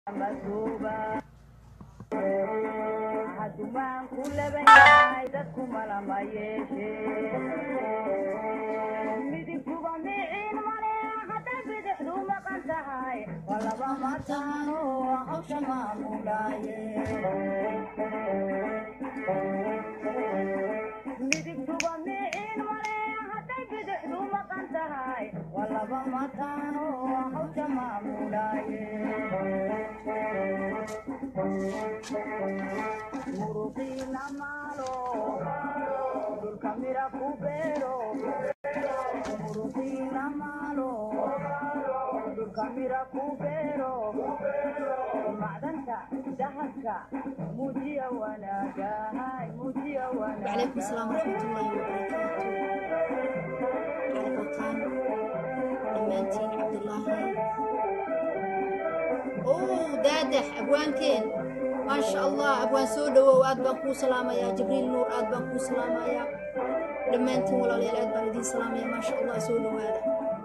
hadumaanku laban yahay dadku malama yeeshe midigtuba miciin male hadday bidixdu maqan tahay waa laba mataano hawsha maamulaaye midigtuba miciin male hadday bidixdu maqan tahay waa laba mataano hawsha maamulaaye muruqiina maalo dhulka mira ku beero muruqiina maalo dhulka mira ku beero macdanta dahabka muujiya wanaagahay muujiya وعليكم السلام ورحمة الله وبركاته على بوتان دمانتين عبد الله أوه دادح أبوانكين ما شاء الله أبوان سودة وآد بانكو سلامة يا جبريل نور آد بانكو سلامة يا دمانتين ولا ليلة آد بانكو سلامة يا ما شاء الله سودة وهذا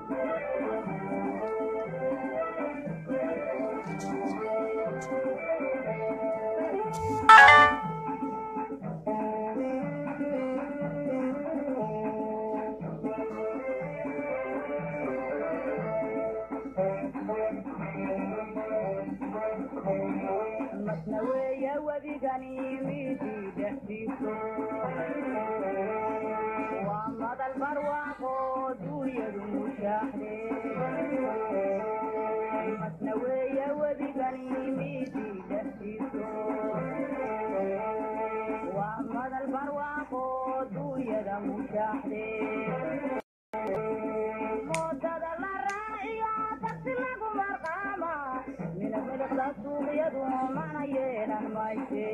masna weeye wedigani midii dhexdiiso waa madal barwaaqo duunyadu mushaaxde masna weeye wedigani midii dhexdiiso waa madal barwaaqo duunyada mushaaxde moodada la raaciyo tagsi lagu marqaama mina miliqda suuqyadu mana yeelan mayse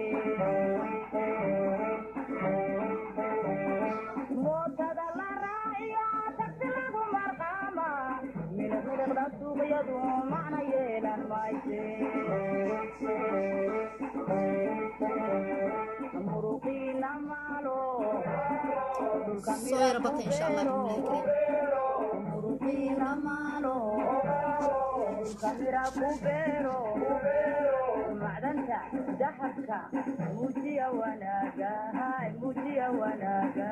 moodada la raaciyo tagsi lagu marqaama mina miliqda suuqyadu mana yeelan mayse muruqiina maalo dhulka soo yara bata insha allah bismillahi kariim muruqiina maalo dhulka mira ku beero macdanta dahabka muujiya wanaagahay muujiya wanaaga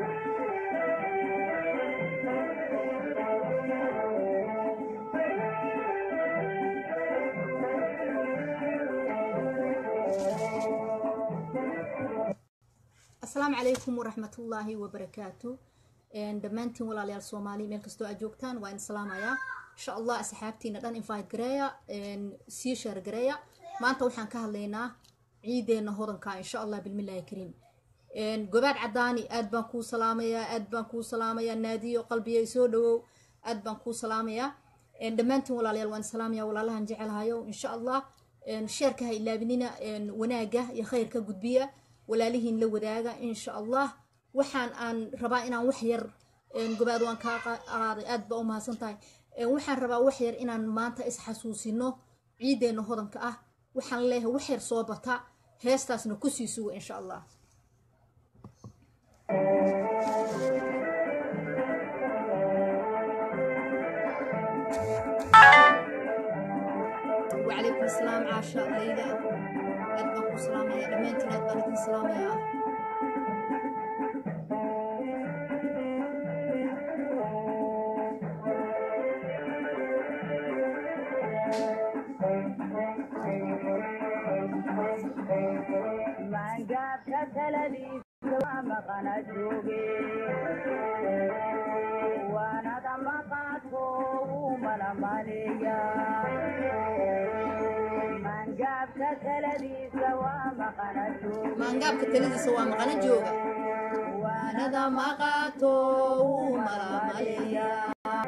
asalaamu calaykum waraxmatullaahi wabarakaatu dhammaantiin walaalayaal soomaali meel kastoo aad joogtaan waa in salaamayaa insha allah asxaabtiina dhan invite gareeya sii sheer gareeya maanta waxaan ka hadlaynaa ciideenna hodanka insha allah bilmillaahi kariim gobaad cadaani aad baan kuu salaamayaa aad baan kuu salaamayaa naadiyo qalbiya soo dhawow aad baan kuu salaamayaa dhammaantiin walaalayaal waan salaamayaa walaalahan jecelahayo insha allah sheerka ha ilaabinina wanaaga iyo khayrka gudbiya walaalihiin la wadaaga insha allah waxaan aan rabaa inaan wax yar gobaad waan kaa qaaday aad baa u mahadsan tahay waxaan rabaa wax yar inaan maanta isxasuusino ciideenna hodanka ah waxaan leeyahay wax yar soo bata heestaasna kusii suga insha allah وعليكم السلام عاشا ليلى أد بان كو سلامية دمانتين أد بان إدين سلامية maangaabka taladiisa waa maqana jooge waanada maqaadko wuu malamaleeya maangaabka taladiisa waa maqana jooge maangaabka taladiisa waa maqana jooga waanada waanada maqaato wuu malamaleeyaa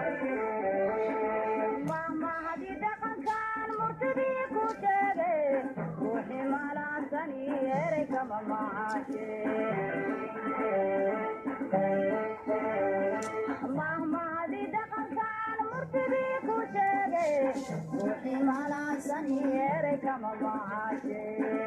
mahmahadi dhaqankan murtidii ku sheege ruuxii malaasani erey kama macaashe mahmahadi dhaqankan murtidii ku sheege ruuxii malaasani erey kama macaashe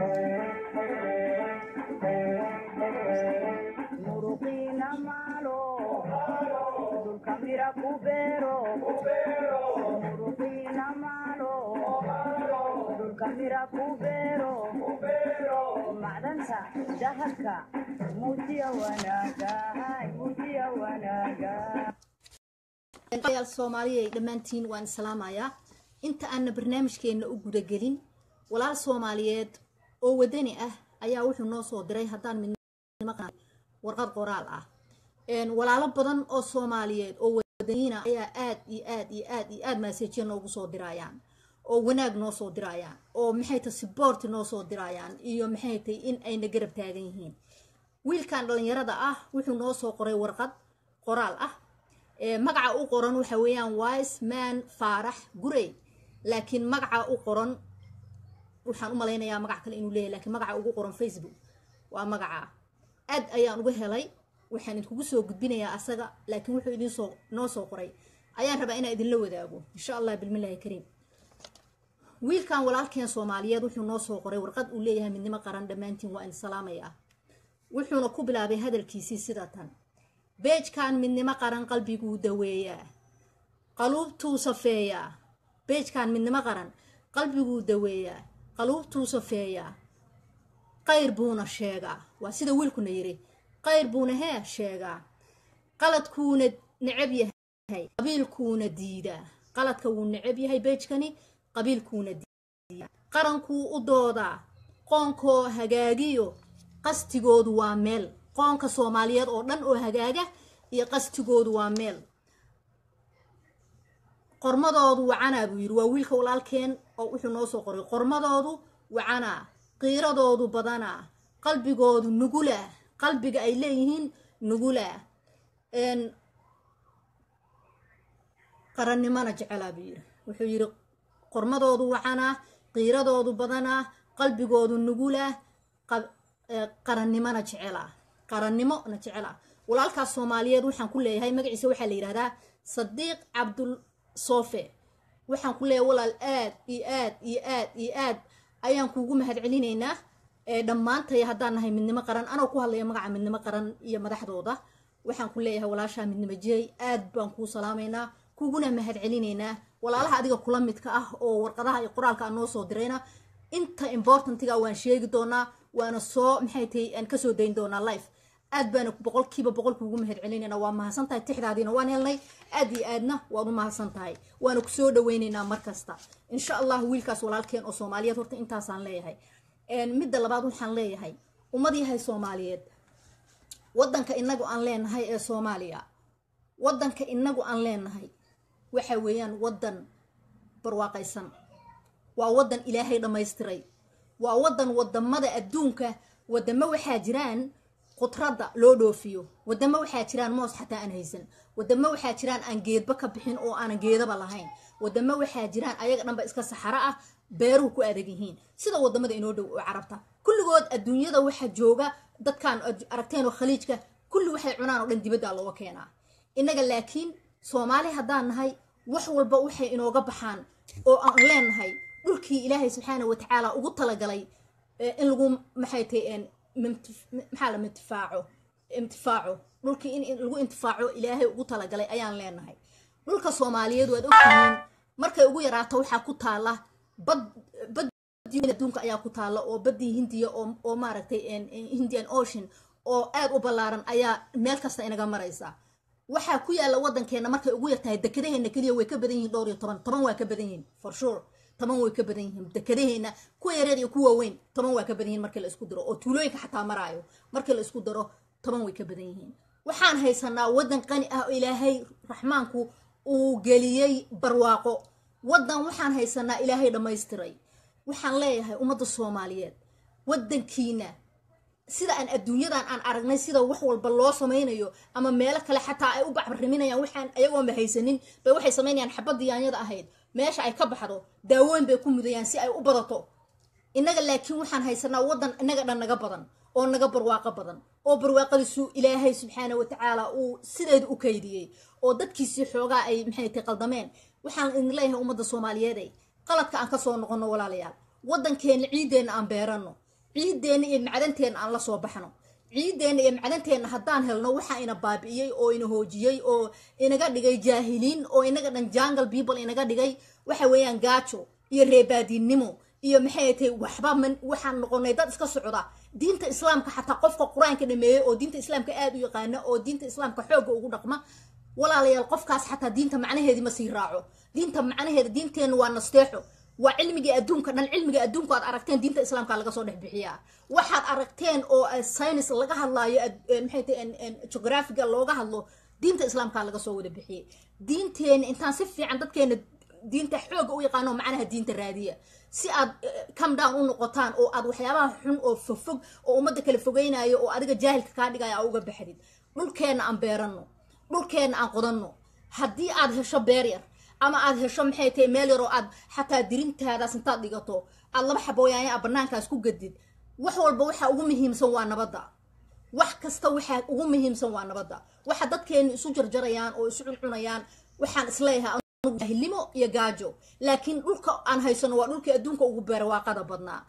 muruqiina maalo dhulka mira ku beero muruqiina maalo dhulka mira ku beero macdanta dahabka muujiya wanaaga muujiya wanaaga yaal soomaaliya dhammaantiin waan islaamayaa inta aanna barnaamijkeenna u gudagelin walaal soomaaliyeed oo wadani ah ayaa wuxuu noo soo diray haddaan midnimo warqad qoraal ah walaalo badan oo soomaaliyeed oo wadaniina ayaa aad iyo aad iyo aad iyo aad maasejiya noogu soo dirayaan oo wanaag noo soo dirayaan oo maxay tahay siboort noo soo dirayaan iyo maxay tahay in ayna garab taagan yihiin wiilkan dhalinyarada ah wuxuu noo soo qoray warqad qoraal ah magaca u qoran waxa weeyaan wise man faarax gurey laakiin magaca u qoran waxaan u malaynayaa magac kale inuu leeyahy lakiin magaca ugu qoran facebook waa magaca aad ayaan uga helay waxaan idinkugu soo gudbinayaa asaga laakiin wuxuu idinsoo noo soo qoray ayaan rabaa inaan idinla wadaago insha allah bilmillahi kariim wiilkan walaalkeen soomaaliyeed wuxuu noo soo qoray warqad uu leeyahay midnimo qaran dhammaantiin waa in salaamaya wuxuuna ku bilaabay hadalkiisii sida tan beejkan midnimo qaran qalbiguu daweeyaa qaluubtuu safeeyaa beejkan midnimo qaran qalbiguu daweeyaa qaluubtuu safeeyaa qayr buuna sheegaa waa sida wiilkuna yiri qayr buuna hee sheegaa qaladkuuna necab yahay qabiilkuuna diidaa qaladka wuu necab yahay beejkani qabiilkuuna diidaa qarankuu u doodaa qoonkoo hagaagiyo qastigoodu waa meel qoonka soomaaliyeed oo dhan oo hagaaga iyo qastigoodu waa meel qormadoodu wacanaa buu yidhi waa wiilka walaalkeen oo wuxuu noo soo qoray qormadoodu wacanaa qiiradoodu badanaa qalbigoodu nugula qalbiga ay leeyihiin nugula qarannimona jecelaa buu yidhi wuxuu yidhi qormadoodu wacanaa qiiradoodu badanaa qalbigoodu nugula qarannimona jecelaa qarannimona jecelaa walaalkaas soomaaliyeed waxaan ku leeyahay magaciisa waxaa la yidhahdaa sadiiq cabdul soofe waxaan ku leeyahay walaal aad iyo aad iyo aad iyo aad ayaan kuugu mahad celinaynaa dhammaantay haddaan nahay midnimo qaran anoo ku hadlaya magaca midnimo qaran iyo madaxdooda waxaan ku leeyahay walaashaa midnimo jeey aad baan kuu salaamaynaa kuguna mahad celinaynaa walaalaha adiga kula midka ah oo warqadaha iyo qoraalka aan noo soo dirayna inta importantiga waan sheegi doonaa waana soo maxay tahay aan kasoo dayn doonaa life aad baana boqolkiiba boqol kuugu mahad celinayna waa mahadsan tahay tixdaadiina waan helnay aad iyo aadna waan u mahadsan tahay waana kusoo dhaweynaynaa markasta insha allah wiilkaas walaalkeen oo soomaaliyeed horta intaasaan leeyahay midda labaad waxaan leeyahay ummad yahay soomaaliyeed wadanka inagu aan leenahay ee soomaaliya wadanka inagu aan leenahay waxa weeyaan wadan barwaaqaysan waa wadan ilaahay dhammaystiray waa wadan wadamada adduunka wadamo waxaa jiraan khudradda loo dhoofiyo wadamo waxaa jiraan moos xataa aan haysan wadamo waxaa jiraan aan geedba ka bixin oo aanan geedaba lahayn wadamo waxaa jiraan ayaga dhanba iska saxaro ah beeruhu ku adag yihiin sida wadamada inoo dhow oo carabta kulligood adduunyada waxaa jooga dadkaan aragteen oo khaliijka kulli waxay cunaan oo dhan dibadda looga keenaa innaga laakiin soomaali haddaan nahay wax walba waxay inooga baxaan oo aan leenahay dhulkii ilaahay subxaana watacaala ugu talagalay in lagu maxay tahay maxaa la intifaaco intifaaco dhulkii in lagu intifaaco ilaahay ugu talagalay ayaan leenahay dhulka soomaaliyeed waad ogtihiin markay ugu yaraato waxaa ku taala bad bad adduunka ayaa ku taala oo badii hindiya oo maaragtay indian ocean oo aad u ballaaran ayaa meel kasta inaga maraysa waxaa ku yaala wadankeena markay ugu yartahay dekadaheena keliya way ka badan yihiin dhowr iyo toban toban waa ka badan yihiin for sure toban way ka badan yihiin dekadaheena kuwa yareer iyo kuwa weyn toban waa ka badan yihiin markii la isku daro oo tuulooyinka xataa maraayo markii la isku daro toban way ka badan yihiin waxaan haysanaa wadan qani ah oo ilaahay raxmaanku uu geliyey barwaaqo wadan waxaan haysanaa ilaahay dhammaystiray waxaan leeyahay ummadda soomaaliyeed wadankiina sida aan adduunyadan aan aragnay sida wax walba loo samaynayo ama meelo kale xataa ay u bacbariminayaan waxaan ayagoonba haysanin bay waxay samaynayaan xabadii yaanyada ahayd meesha ay ka baxdo daawooyin bay ku mudayaan si ay u badato innaga laakiin waxaan haysanaa wadan innaga dhan naga badan oo naga barwaaqo badan oo barwaaqadiisu ilaahay subxaana watacaala uu sideeda u kaydiyey oo dadkiisii xoogaa ay maxay tay qaldameen waxaan idin leeyahay ummadda soomaaliyeeday qaladka aan kasoo noqono walaalayaal wadankeena ciideenna aan beerano ciideenna iyo macdanteenna aan la soo baxno ciideenna iyo macdanteenna haddaan helno waxaa ina baabi'iyey oo ina hoojiyey oo inaga dhigay jaahiliin oo inaga dhan jangle people inaga dhigay waxa weeyaan gaajo iyo reebaadiinnimo iyo maxay tahay waxba man waxaan noqonay dad iska socda diinta islaamka xataa qofka qur-aanka dhameeyey oo diinta islaamka aad u yaqaana oo diinta islaamka xoogga ugu dhaqma walaalayaal qofkaas xataa diinta macnaheedii ma sii raaco diinta macnaheeda diinteenna waa nasteexo waa cilmigii adduunka dhan cilmiga adduunka aad aragteen diinta islaamka laga soo dhex bixiyaa waxaad aragteen oo science laga hadlaayo maxay tahay geographiga looga hadlo diinta islaamka laga soo wada bixiyey diinteena intaan si fiican dadkeena diinta xooga u yaqaano macnaha diinta raadiya si aad come down u noqotaan oo aad waxyaabaha xun oo fogfog oo ummadda kala fogeynayo oo adiga jaahilka kaa dhigaya aa uga baxdid dhulkeenna aan beeranno dhulkeenna aan qodanno haddii aad hesho beer yar ama aad hesho maxay tahay meel yar oo aad xataa dirintaadaas intaad dhigato aad laba xabooyaanya a banaankaas ku gadid wax walba waxa ugu muhiimsan waa nabadda wax kasta waxaa ugu muhiimsan waa nabadda waxa dadkeenu isu jarjarayaan oo isu cuncunayaan waxaan isleeyahay jahilnimo iyo gaajo laakiin dhulka aan haysano waa dhulkii adduunka ugu barwaaqada badnaa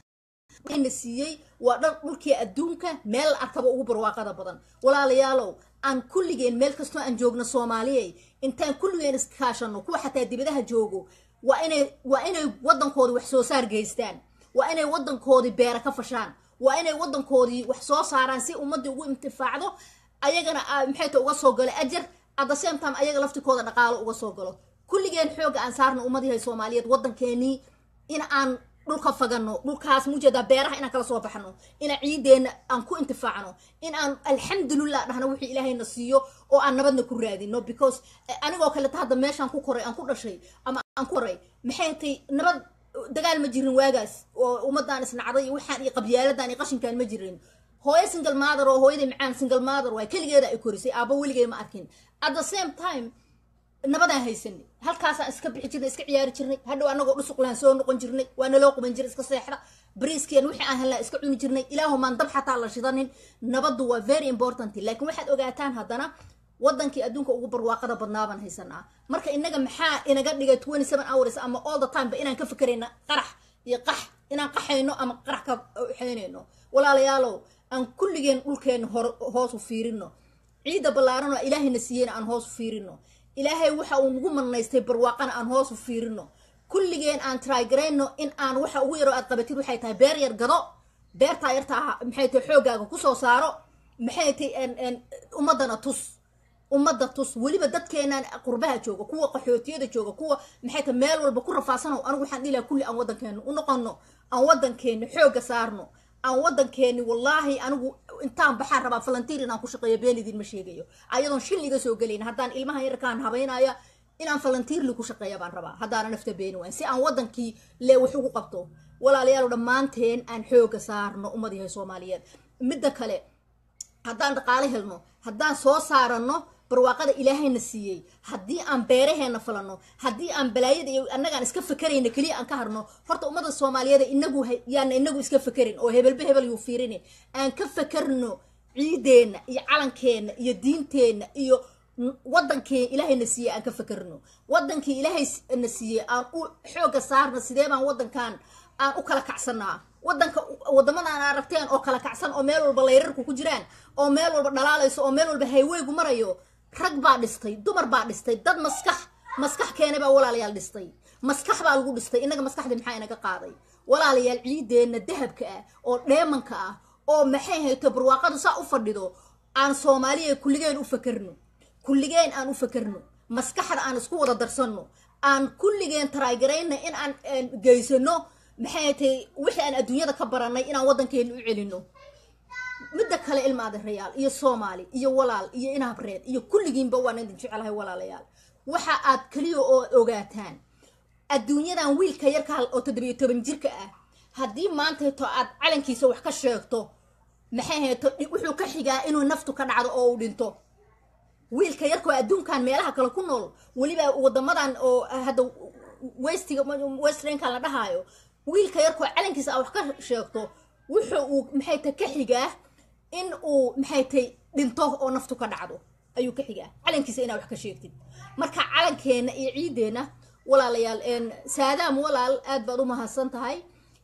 na siiyey waa dhan dhulkii adduunka meel la arkaba ugu barwaaqada badan walaalayaalow aan kulligeen meel kastoo aan joogno soomaaliyey intaan kulligeen iskaashano kuwa xataa dibadaha joogo waa inay waa inay waddankoodii wax soo saar geystaan waa inay waddankoodii beera ka fashaan waa inay waddankoodii wax soo saaraan si ummaddii ugu intifaacdo ayagana maxay ta uga soo galo ajar at the same time ayaga laftikooda dhaqaalo uga soo galo kulligeen xooga aan saarno ummadihay soomaaliyeed waddankeenii in aan dhulka fagano dhulkaas mujeedaa beeraha inaan kala soo baxno ina ciideenna aan ku intifaacno in aan alxamdulillah dhahno wixii ilaahayna siiyo oo aan nabadna ku raadino because anigoo kaleta hadda meeshaan ku koray aan ku dhashay ama aan ku koray maxay tay nabad dagaal ma jirin waagaas oo ummadaan isnacday iyo waxaan iyo qabyaaladan iyo qashinkaan ma jirin hooyo single mother oo hooyaday macaan single mother waay keligeeda ay korisay aaba weligay ma arkin at the same time nabadaan haysanay halkaasaan iska bixi jirnay iska ciyaari jirnay hadhow anagoo dhusuqlaan soo noqon jirnay waa naloo quban jiray iska seexda bariiskeen wixii aan helnaa iska cuni jirnay ilaahumaan dab xataa la shidanin nabaddu waa very important laakiin waxaad ogaataan haddana waddankii adduunka ugu barwaaqada badnaabaan haysanaa marka inaga maxaa inaga dhigay twenty seven hours ama all the time ba inaan ka fikerayna qarax iyo qax inaan qaxayno ama qarax ka xeynayno walaalayaalow aan kulligeen dhulkeena hoos u fiirino ciidda ballaaran oo ilaahayna siiyeyna aan hoos u fiirino ilaahay waxa uu nagu manaystay barwaaqana aan hoos u fiirino kulligeen aan trygarayno in aan waxa ugu yaroo aad qabatid waxay tahay beer yar gado beertaa yartaa maxay tahay xooggaaga kusoo saaro maxay tahay ummaddana tus ummadda tus weliba dadkeenaan qurbaha jooga kuwa qaxootiyada jooga kuwa maxay tahay meel walba ku rafaasano anigu waxaan dhihi lahaa kulli aan waddankeena u noqono aan waddankeena xoogga saarno aan waddankeeni wallaahi anigu intaan baxaan rabaa falantiir inaan ku shaqeeyo been idinma sheegayo ayadoon shil iga soo gelayn haddaan ilmaha yarkaan habaynaya inaan falantiirli ku shaqeeya baan rabaa haddaana nafta beeni wayn si aan waddankii lee wax ugu qabto walaalayaal dhammaanteen aan xooga saarno ummad yahay soomaaliyeed midda kale haddaan dhaqaale helno haddaan soo saaranno barwaaqada ilaahayna siiyey haddii aan beeraheena falano haddii aan balaayada iyo annagaan iska fakerayna keliya aan ka harno horta ummadda soomaaliyeed inagu yaana inagu iska fakerin oo hebelba hebel yuu fiirin aan ka fakerno ciideenna iyo calankeenna iyo diinteenna iyo wadankii ilaahayna siiyey aan ka fakerno wadankii ilaahayna siiyey aan u xooga saarna sidee baan wadankan aan u kala kacsanaa wadanka wadamadan aragteen oo kala kacsan oo meel walba layrarku ku jiraan oo meel walba dhalaalayso oo meel walba hayweygu marayo rag baa dhistay dumar baa dhistay dad maskax maskax keenay baa walaalayaal dhistay maskax baa lagu dhistay innaga maskaxdii maxaa inaga qaaday walaalayaal ciideenna dahabka ah oo dheemanka ah oo maxay hayto barwaaqadu saa u fadhido aan soomaaliya kulligeen u fakerno kulligeen aan u fakerno maskaxda aan isku wada darsanno aan kulligeen taraagarayna in aan geysano maxay tahay wixii aan adduunyada ka baranay inaan waddankeena u celino midda kale ilmaadarayaal iyo soomaali iyo walaal iyo inhabreed iyo kulligiinba waan idin jecelahay walaalayaal waxa aad keliya oo ogaataan adduunyadan wiilka yarka oo toddobiyo toban jirka ah haddii maantayto aad calankiisa wax ka sheegto maxay hayto wuxuu ka xigaa inuu naftu ka dhacdo oo uu dhinto wiilka yarkoo adduunkan meelaha kale ku nool weliba wadamadan oo hadda westiga westrankan la dhahaayo wiilka yarkoo calankiisa aa wax ka sheegto wuxuu uu maxay tay ka xigaa in uu maxay tay dhinto oo naftu ka dhacdo ayuu ka xigaa calankiisa inaa wax ka sheegtid marka calankeena iyo ciideenna walaalayaal saadaam walaal aad baad u mahadsan tahay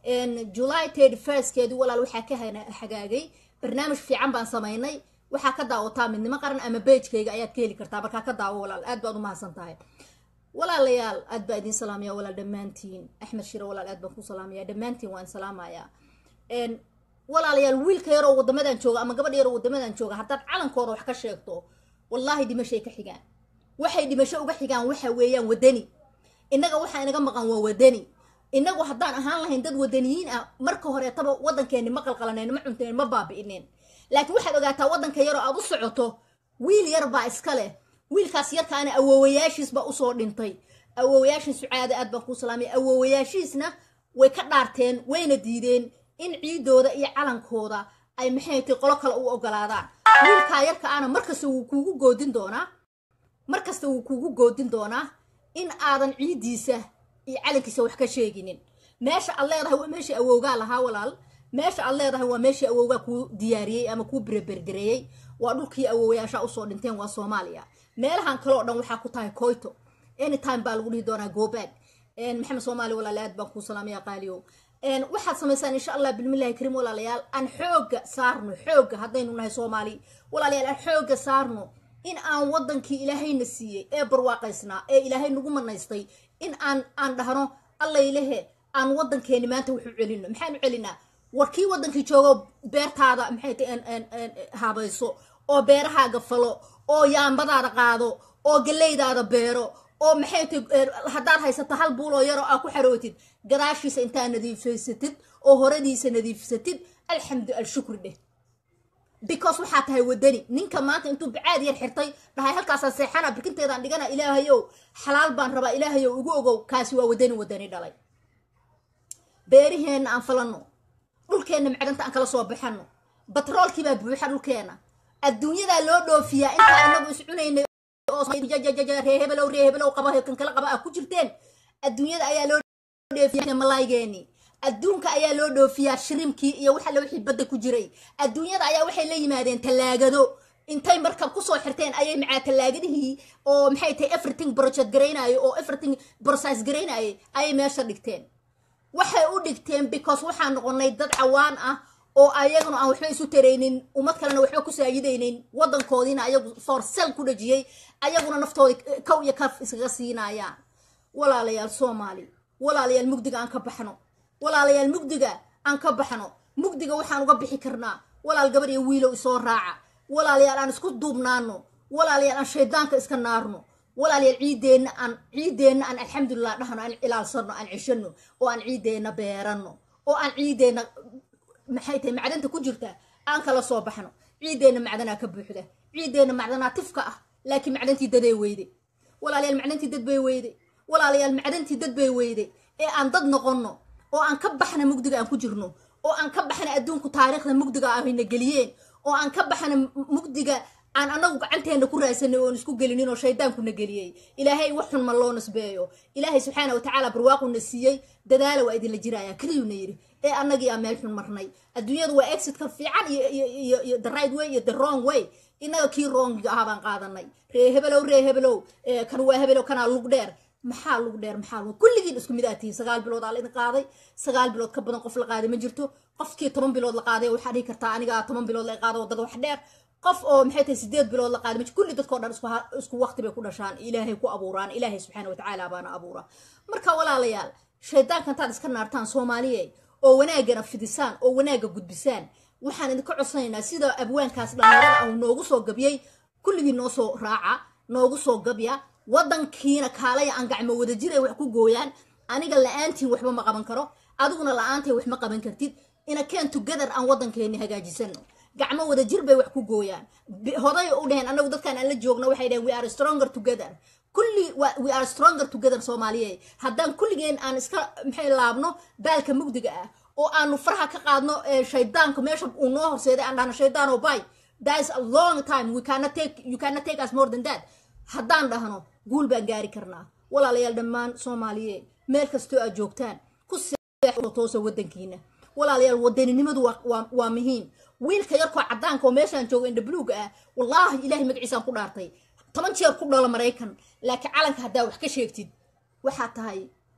july thirty firstkeedii walaal waxaa ka hagaagay barnaamij fiican baan samaynay waxaa ka daawataa midnimo qaran ama beejkayga ayaad ka heli kartaa markaa ka daawo walaal aad baad u mahadsan tahay walaalayaal aad baa idin salaamaya walaal dhammaantiin axmed shire walaal aad baan ku salaamaya dhammaantiin waan salaamayaa walaalayaal wiilka yaroo wadamadan jooga ama gabadha yaroo wadamadan jooga haddaad calankooda wax ka sheegto wallaahi dhimashay ka xigaan waxay dhimasho uga xigaan waxa weeyaan wadani innaga waxaa inaga maqan waa wadani inagu haddaan ahaan lahayn dad wadaniyiin ah marka horeetaba waddankeeni ma qalqalanayn ma cuntayn ma baabi'ineen laakiin waxaad ogaataa waddanka yaroo aad u socoto wiil yar baa iska leh wiilkaas yarkaana awoowayaashiis baa usoo dhintay awoowayaashin sucaada aad baan kuu salaamay awoowayaashiisna way ka dhaarteen wayna diideen in ciidooda iyo calankooda ay maxay tay qolo kale u ogolaadaan wiilkaa yarka ana markasta wuu kuugu goodin doonaa markasta wuu kuugu goodin doonaa in aadan ciiddiisa iyo calankiisa wax ka sheeginin meesha aad leedahay waa meeshii awowgaa lahaa walaal meesha aad leedahay waa meeshii awowgaa kuu diyaariyey ama kuu berebergareeyey waa dhulkii awowayaasha usoo dhinteen waa soomaaliya meelahan kale oo dhan waxaa ku tahay coyto anytime baa lagu dhihi doonaa gobaag maxamed soomaali walaale aad baan kuu salaamaya qaaliyow waxaad samaysaan insha allah bilmillahi kariim walaalayaal aan xooga saarno xooga haddaynu nahay soomaali walaalayaal aan xooga saarno in aan wadankii ilaahayna siiyey ee barwaaqaysnaa ee ilaahay nagu manaystay in aan aan dhahno allaylehe aan wadankeeni maanta wuxu celino maxaanu celinaa warkii wadankii joogo beertaada maxay ta habayso oo beerahaaga falo oo yaambadaada qaado oo galeydaada beero oo maxay ta haddaad haysato hal buuloo yaroo aa ku xarootid gadaashiisa intaa nadiifaysatid oo horadiisa nadiifsatid alxamdu alshukri dheh because waxaa tahay wadani ninka maanta intuu bacaad yar xirtay dhahay halkaasaan seexana birkinteedaan dhigana ilaahayow xalaal baan rabaa ilaahayow igu ogow kaasi waa wadani wadani dhalay beeriheenna aan falano dhulkeenna macdanta aan kala soo baxano batroolkiibaa buuxa dhulkeena adduunyadaa loo dhoofiyaa intaa inagu is cunaynay reehebelow reehebelow qaba kan kala qaba ah ku jirteen adduunyada ayaa loo dhoofiyaa malaaygeeni adduunka ayaa loo dhoofiyaa shirimkii iyo waxa wixii badda ku jiray adduunyada ayaa waxay la yimaadeen tallaagado intay markab kusoo xirteen ayay macaa tallaagadihii oo maxay tahay everything project garaynayo oo everything process garaynayay ayay meesha dhigteen waxay u dhigteen because waxaan noqonay dad cawaan ah oo ayaguna aan waxba isu taraynin ummad kalena waxba ku saayidaynin wadankoodiina ayagu forsel ku dhajiyey ayaguna naftooda kow iyo kaf iskaga siinayaan walaalayaal soomaali walaalayaal mugdiga aan ka baxno walaalayaal mugdiga aan ka baxno mugdiga waxaan uga bixi karnaa walaal gabar iyo wiilow isoo raaca walaalayaal aan isku duubnaano walaalayaal aan shaydaanka iska naarno walaalayaal ciideenna aan ciideenna aan alxamdulilah dhahno aan ilaalsano aan ceshano oo aan ciideenna beerano oo aan ciideenna maxay tahay macdanta ku jirta aan kala soo baxno ciideenna macdanaa ka buuxda ciideenna macdanaa tifka ah laakiin macdantii daday weyde walaalayaal macdantii dad bay weyde walaalayaal macdantii dad bay weyde ee aan dad noqonno oo aan ka baxna mugdiga aan ku jirno oo aan ka baxna adduunku taariikhda mugdiga ahayna geliyeen oo aan ka baxna mugdiga aan anagu gacanteena ku raadsanay oon isku gelinin oo shaydaankuna geliyey ilaahay wax xun ma loo nasbeeyo ilaahay subxaana watacaala barwaaquna siiyey dadaala waa idinla jiraya keliyuna yidhi ee annagii aa meel xun marnay adduunyadu waa exitka fiican iyo the right way iyo the wrong way inaga kii wrongiga ahaa baan qaadanay ree hebelow ree hebelow kan waa hebelow kanaa lug dheer maxaa lug dheer maxaa lug kulligiin isku mid aad tihiin sagaal bilood aa la idin qaaday sagaal bilood ka badan qof la qaaday ma jirto qofkii toban bilood la qaaday waxaa dhihi kartaa aniga toban bilood la qaado wadada wax dheer qof oo maxay tahay sideed bilood la qaaday kulli dadkoo dhan isku waqti bay ku dhashaan ilaahay ku abuuraan ilaahay subxaana watacaala baana abuura marka walaalayaal shaydaanka intaad iska naartaan soomaaliye oo wanaagana fidisaan oo wanaaga gudbisaan waxaan idinka codsanaynaa sida abwaankaas dhalinyarada ah noogu soo gabyay kulligii noo soo raaca noogu soo gabya wadankiina kaalaya aan gacmo wada jiray wax ku gooyaan aniga la-aantiin waxba ma qaban karo adiguna la-aantay wax ma qaban kartid ina keen together aan wadankeeni hagaajisano gacmo wada jir bay wax ku gooyaan hoday u dheheen anagu dadkaan aan la joogno waxay dheheen we are stronger together kulli we are stronger together soomaaliye haddaan kulligeen aan iska maxay laabno baalka mugdiga ah oo aanu faraha ka qaadno shaydaanka meesha uu noo horseeday aan dhahno shaydaano bay that is a long time we cannot take you cannot take us more than that haddaan dhahno guul baan gaari karnaa walaalayaal dhammaan soomaaliye meel kastoo aad joogtaan ku toosa wadankiina walaalayaal wadaninimadu waa muhiim wiilka yarkoo cadaanka oo meeshaan joogo indha buluuga ah wallaahi ilaahay magaciisaan ku dhaartay toban jeer ku dhalo maraykan laakiin calanka haddaa wax ka sheegtid waxaa tahay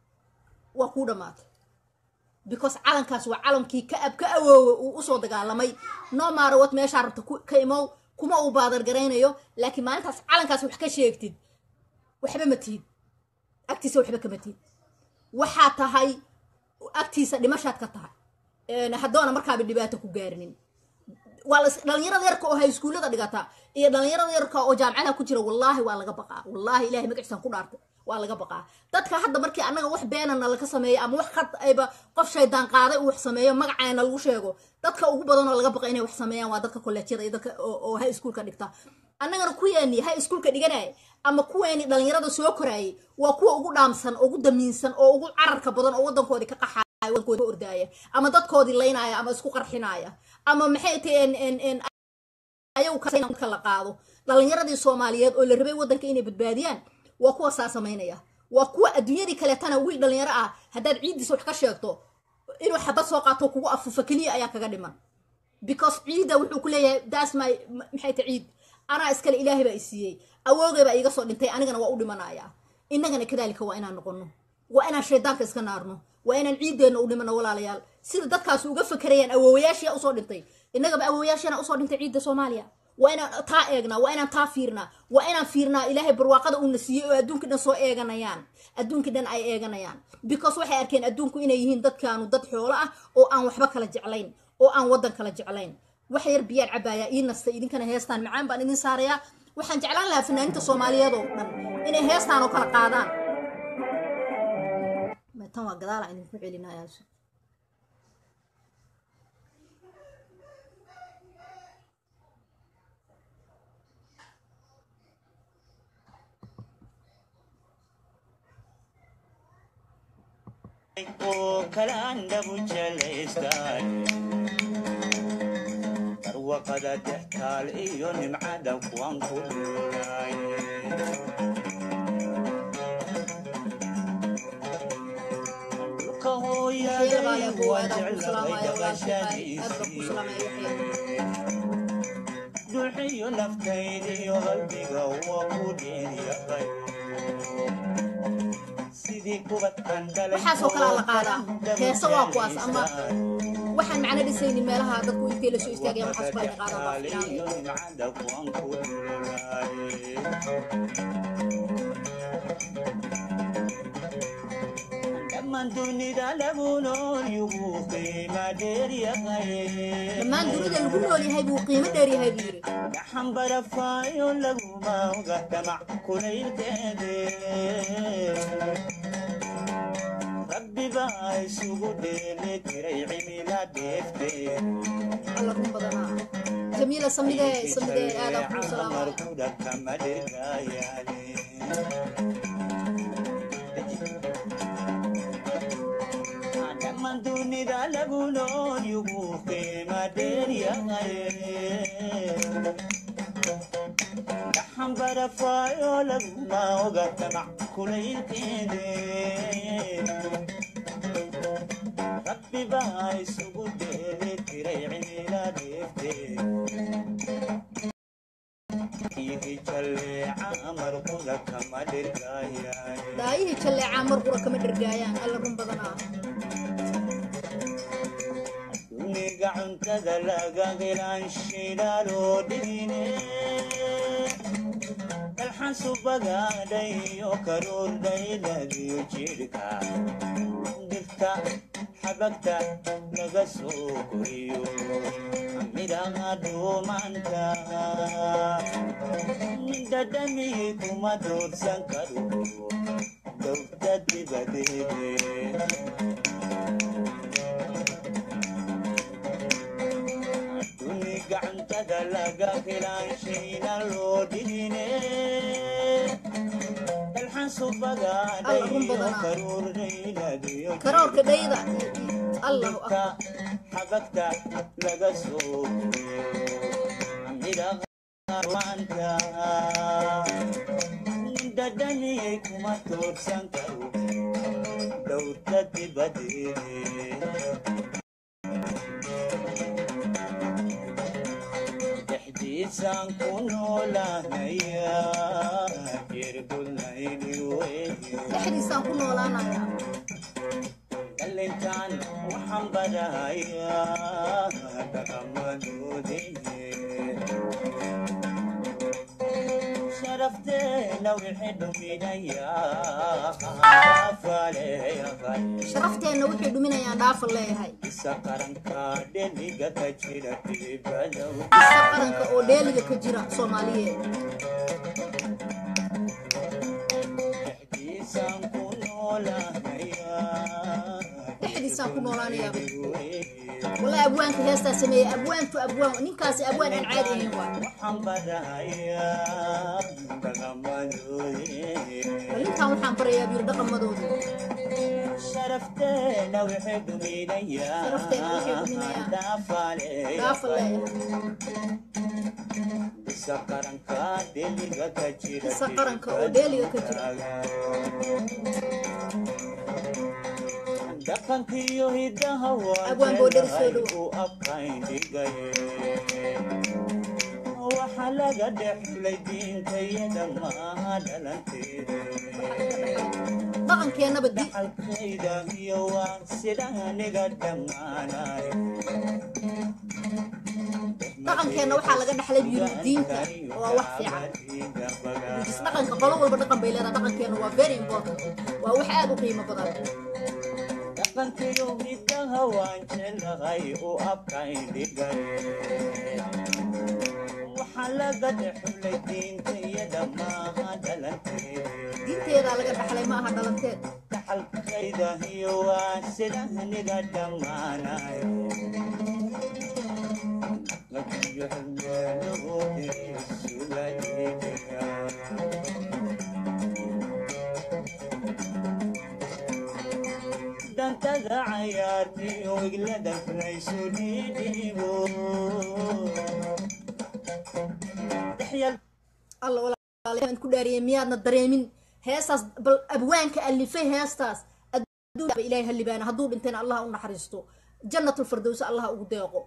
waa kuu dhammaatay because calankaas waa calankii ka ab ka awoowe uu usoo dagaalamay no maarowad meeshaa rabta ka imow kuma uu baadargaraynayo laakiin maalintaas calankaas wax ka sheegtid waxba ma tihid agtiisa waxba kama tiid waxaa tahay agtiisa dhimashaad ka tahay Een, haddoona markaaba dhibaato ku gaarinin waa la dhalinyarada yarka oo hay iskuullada dhigata iyo dhalinyarada yarka oo jaamacadaha ku jira wallaahi waa laga baqaa wallaahi ilahay magaciisaan ku dhaartay waa laga baqaa dadka hadda markii annaga wax beenana laga sameeyo ama wax khad ayba qof shaydaan qaaday uu wax sameeyo magacaana lagu sheego dadka ugu badan oo laga baqa inay wax sameeyaan waa dadka kolleejyada iyo dadka oo oo high schoolka dhigta annagana kuweeni high schoolka dhiganaya ama kuweeni dhalinyarada soo koraayay waa kuwa ugu dhaamsan ugu damiinsan oo ugu cararka badan oo wadankoodii ka qaxaya wadankoodii ka ordaaya ama dadkoodii laynaya ama isku qarxinaya ama maxay tahay ayagu ka la qaado dhalinyaradii soomaaliyeed oo la rabay wadanka inay badbaadiyaan waa kuwa saa samaynaya waa kuwa adduunyadii kaleetana wiil dhalinyaro ah haddaad ciiddiisa wax ka sheegto inuu xabad soo qaato kugu afufa keliya ayaa kaga dhiman because ciidda wuxuu ku leeyahay daas my maxay ta ciid anaa iskale ilaahay baa i siiyey awoogay baa iiga soo dhintay anigana waa u dhimanaya innagana kadaalika waa inaan noqono waa inaan shaydaanka iska naarno waa inaan ciiddeenna u dhimano walaalayaal sida dadkaas uga fakerayaan awoowayaashia usoo dhintay innagaba awoowayaashana usoo dhintay ciidda soomaaliya waa inaan taa eegnaa waa inaan taa fiirnaa waa inaan fiirnaa ilaahay barwaaqada uuna siiyey oo adduunkii dhan soo eeganayaan adduunkii dhan ay eeganayaan because waxay arkeen adduunku inay yihiin dadkaanu dad xoolo ah oo aan waxba kala jeclayn oo aan waddan kala jeclayn wax yar biyaan cabaayaa ii nasta idinkana heestaan macaan baan idin saarayaa waxaan jeclaan lahaa fanaaniinta soomaaliyeed oo dhan inay heestaan oo kala qaadaan tan waa gadaalaan idinku celinayaa oo kala andhabu jelaystaan barwaqada dextaal iyo nimcada kuwan ku dhuulay dhulka hooyaday waa jeclay dhaqashadiisii dhuuxiyo naftaydiyo qalbiga waa ku dheeryaqay waxaasoo kalaa la qaadaa heese waa kuwaas ama waxaan macno dhisaynin meelaha dadku intay la soo istaagayaan waxaas kala qaadaa baa fiican dhammaan dunida lagu nool yugu qiima dheeryahay dhammaan dunida lagu nool yahay buu qiimo dheer yahay buu yidhi gaxan barafaayo laguma oga damac kulaylkeede rabbi baa isugu dheeli tiray cimila deeftee alla run badanaa jamiila samidee samidee aadaan kuu salaamaya markuda kama dhirgayaane dhammaan dunida lagu nool yugu qiima dheeryahay gaxan barafaayo laguma oga damac kulaylkeede rabbi baa isugu dheeli tiray cimila deeftee ihi jalleeca markuda kama dhirgayaane daayihii jalleecaa mar qura kama dhergaayaan alla run badanaa duniga cuntada laga helaan shidaaloo dhigine dalxan subagaadhayo karuurdhayladiyo jidhka dhirta xabagta laga soo koriyo midhaha dhuumanta dhadhami kuma doorsan karo dowda dibadeede duni gacantada laga helaan shayna loo dhigine dalxan subagaadhayo karuurdhayladiyo karoorka dhayda allahu ka akbar xabagta laga soo midhaanta dhadhamiyay kuma toorsan karo dhowrta dibadeede dhexdiisaan ku noolaanaya jirgulnaydi weye dhexdiisaan ku noolaanaya dhalintaan waxaan barahayaa dhaqamadoodii sharafteena wixii dhuminaya faaleeyaqay sharafteenna wuxuu dhuminayaan dhaafan leeyahay isa qaranka dheliga ka jira dibadow isa qaranka oo dheeliga ka jira soomaaliyeed dhexdiisaan ku noolaanaya dhexdiisaan ku noolaanayaaba wallahi abwaanka heestaa sameeyey abwaantu abwaan ninkaasi abwaan aan caadi ahayn waa waxaan barahayaa dhaqamadoodii bal ninkan waxaan barayaa biyir dhaqamadooda sharafteena wixii dhuminaya Sharafteena wixii dhuminaya. dhaafaaleeya dhaafa leeyahay isa qaranka dheliga ka jira Isa qaranka oo dheeliga ka jira. dhaqankiyo hidaha Abwaan boo dheri soo dhow. u abkayn dhigay waxa laga dhexlay diintayada maaha dhalanteeda dhaqankeennaba di dhaxalkayda iyo waa sida aniga dhammaanay dhaqankeenna waxaa laga dhaxlay biyir diinta waa wax fiican is dhaqanka qolo walba dhaqan bay leedahay dhaqankeenna waa very important waa wax aad u qiimo badan dhaqankiyo hidaha waan jeclahay u abkayn dhigay waxa laga dhexlay diintayada maaha dhalanteeda diinteedaa laga dhaxlay ma aha dhalanteed dhaxalkayda iyo waa sida aniga dhammaanay lakiyo xilmeelahooda sugayga dantada cayaartiyo wiglada laysu dhiidhiibo dhexyal alla walaalyaal ku dhaariyay miyaadna dareemin heestaas bal abwaanka alifay heestaas adduunba ilaahay halibaana hadduu dhintayna allah u naxariisto jannatul firdows allah ugu deeqo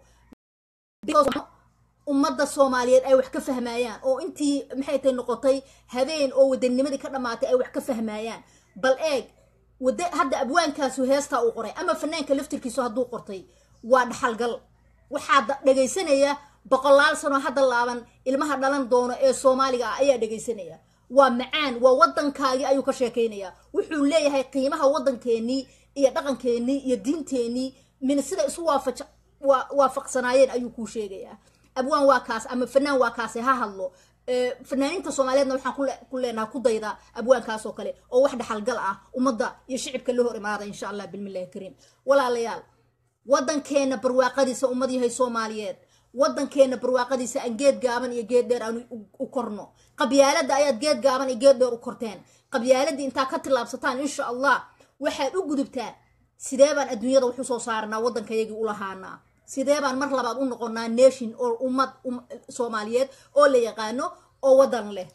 Because ummadda soomaaliyeed ay wax ka fahmayaan oo intii maxay tahay noqotay habeen oo wadanimadii ka dhammaatay ay wax ka fahmayaan bal eeg wada hadda abwaankaasu heestaa uu qoray ama fanaanka laftirkiisu hadduu qortay waa dhaxalgal waxaa da- dhegaysanaya boqolaal sano hadda laaban ilmaha dhalan doono ee soomaaliga ah ayaa dhegaysanaya waa macaan waa wadankaagii ayuu ka sheekaynaya wuxuu leeyahay qiimaha wadankeenii iyo dhaqankeenii iyo diinteenii min sida isu waafaja waa waafaqsanaayeen ayuu kuu sheegayaa abwaan waa kaas ama fanaan waa kaase ha hadlo Ee, fanaaniinta soomaaliyeedna waxaan ku le- ku leenaha ku dayda abwaankaas oo kale oo wax dhaxalgal ah ummadda iyo shicibka la hor imaada insha allah bilmillahi kariim walaalayaal wadankeena barwaaqadiisa ummad yahay soomaaliyeed wadankeena barwaaqadiisa aan geed gaaban iyo geed dheer aan u- u korno qabyaalada ayaad geed gaaban iyo geed dheer u korteen qabyaaladii intaa ka tillaabsataan insha allah waxaad u gudubtaan sidee baan adduunyada wax usoo saaranaa waddankayagii u lahaanaa sidee baan mar labaad u noqonaa nation oo ummad um- soomaaliyeed oo la yaqaano oo waddan leh